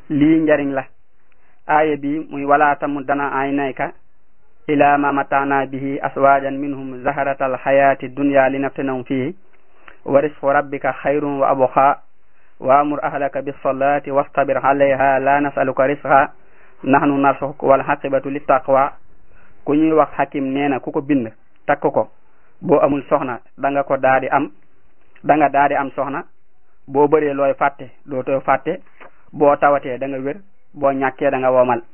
lii njariñ la aaya bi muy wala tamuddana aynayka ila ma matana bihi aswajan minhum zaharatal hayati dunya linaftinahum fihi wa risqu rabbika xayrun wa abqa wa amur ahlaka bisalati wastabir alayha la nasaluka risqa nahnu narsuq wal haqibatu littaqwa ku ñuy wax hakim nee na ku ko bind takk ko boo amul soxna da nga ko daadi am da nga daadi am soxna boo bëree looy fàtte dootoo fàtte boo tawatee da nga wér boo ñàkkee da nga womal